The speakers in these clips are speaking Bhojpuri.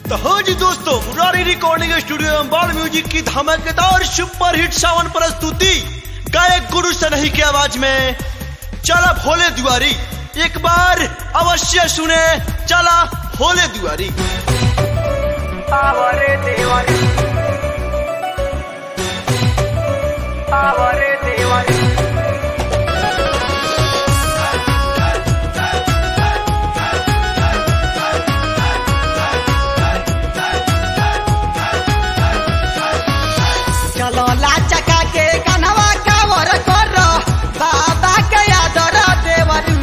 तो हो जी दोस्तों मुरारी रिकॉर्डिंग स्टूडियो में बाल म्यूजिक की धमाकेदार सुपर हिट सावन प्रस्तुति गायक गुरु सनही की आवाज में चला भोले दुआरी एक बार अवश्य सुने चला भोले दुआरी आवरे देवारी आवरे देवारी चलो लाचका के कनवा कावर कर बाबा के आदर देवरू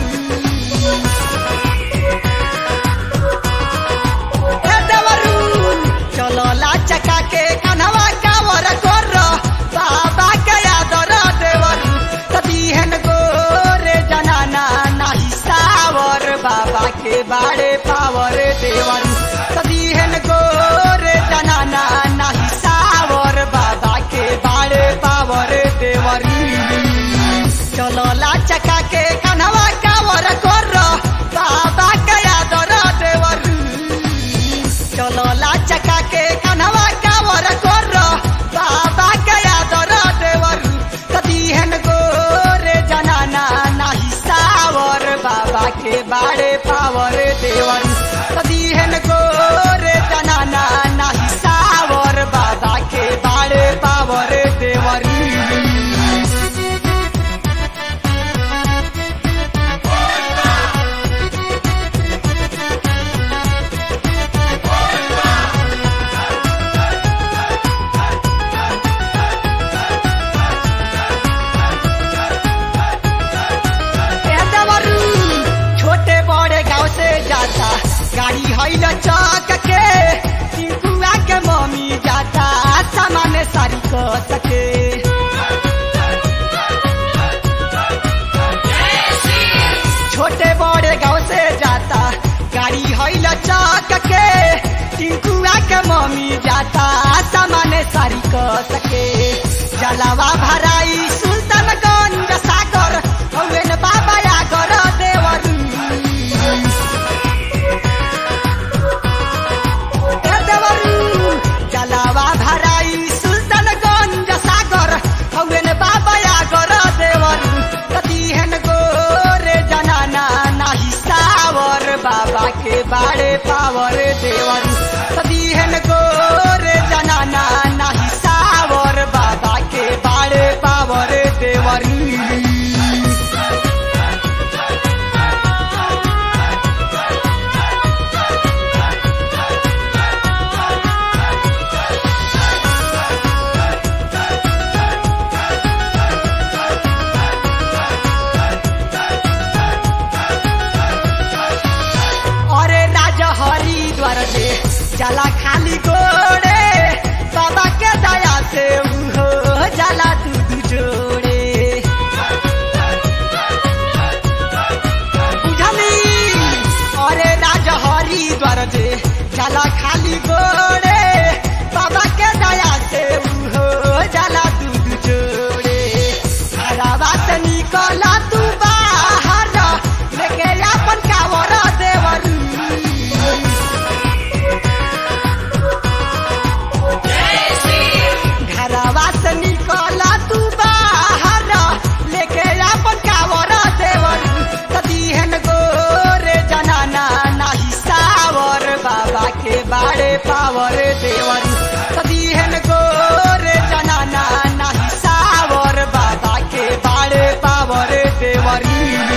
ए देवरू चलो लाचका के कनवा कावर कर बाबा के आदर देवरू तदीहन गोरे जनाना नाही सावर बाबा के बाड़े पावर देवरू तदीहन गोरे जनाना नाही सावर बाबा के बाड़े पावर देवरी चलो लाचका के कनवा कावर कर बाबा के आदर देवरू चलो लाचका के कनवा कावर कर बाबा के आदर देवरू कदीहन गोरे जनाना नाही सावर बाबा के बाड़े पावर देवरू कदीहन गोरे जनाना नाही सावर बाबा के बाड़े पावर देवरू ए देवरू, छोटे बड़े गांव से जाता गाड़ी हैल चौक के टिंकुआ के मम्मी जाता सामान सारी क सके छोटे बड़े गांव से जाता गाड़ी हैल चौक के टिंकुआ के मम्मी जाता सामान सारी क सके जलावा भराई सुल्तानगंज सागर हौवेन बाबा आगर देवरू ए देवरू जलावा भराई सुल्तानगंज सागर हौवेन बाबा आगर देवरू कदीहन गोरे जनाना नाही सावर बाबा के बाड़े पावर देवरू कदीहन गोरे जनाना नाही सावर बाबा के बाड़े पावर देवरू अरे राजा हरिद्वार से जला खाली गोड़े बाबा के दया से उहो जला दूध जोड़े बुझली अरे राजा हरिद्वार से जला खाली गोड़े बाबा के दया से उहो जला दूध जोड़े घरवा से निकला तू बाहर लेके अपन कावर देवरू घरवा से निकला तू बाहर लेके अपन कावर देवरू कदीहन गोरे जनाना नाही सावर बाबा के बाड़े पावर देवरू कदीहन गोरे जनाना नाही सावर बाबा के बाड़े पावर देवरू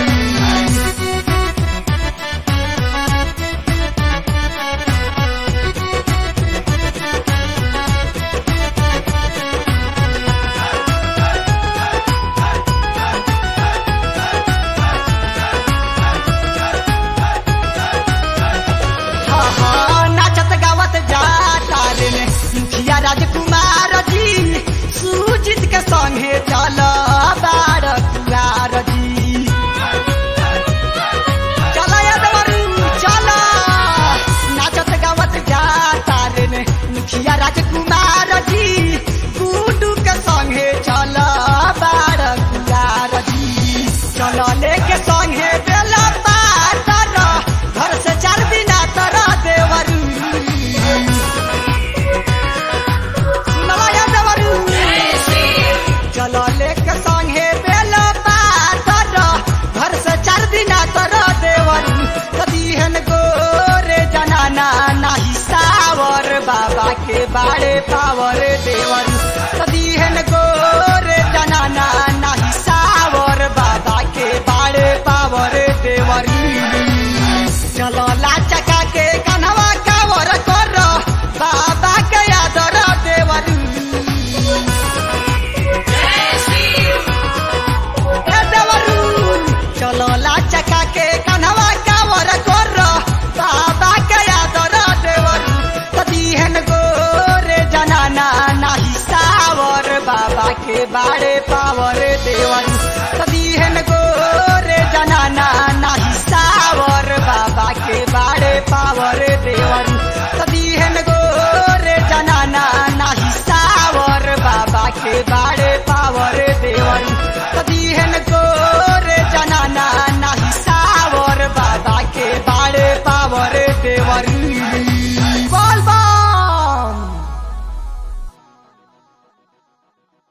हाँ, हाँ, नाचत गावत जाता रे ने मुखिया राजकुमार जी सुजीत के संगे चल बार कुआर जी चल यदवरू चल नाचत गावत जाता रे ने मुखिया राजकुमार जी गुडू के संगे चल बार कुआर जी चल लेके संगे बेला पातर घर से चार बिना तर देवरू बाबा के बाड़े पावर देवर सदीहन गोरे जनाना नाही सावर बाबा के बाड़े पावर देवर चलो ला चका के कनवा कावर कर बाबा के आदर देवर ए देवरू चलो ला चका के कनवा कावर कर बाबा के आदर देवर सदीहन गोरे जनाना नाही सावर बाबा के बाड़े पावर देवर सदीहन गो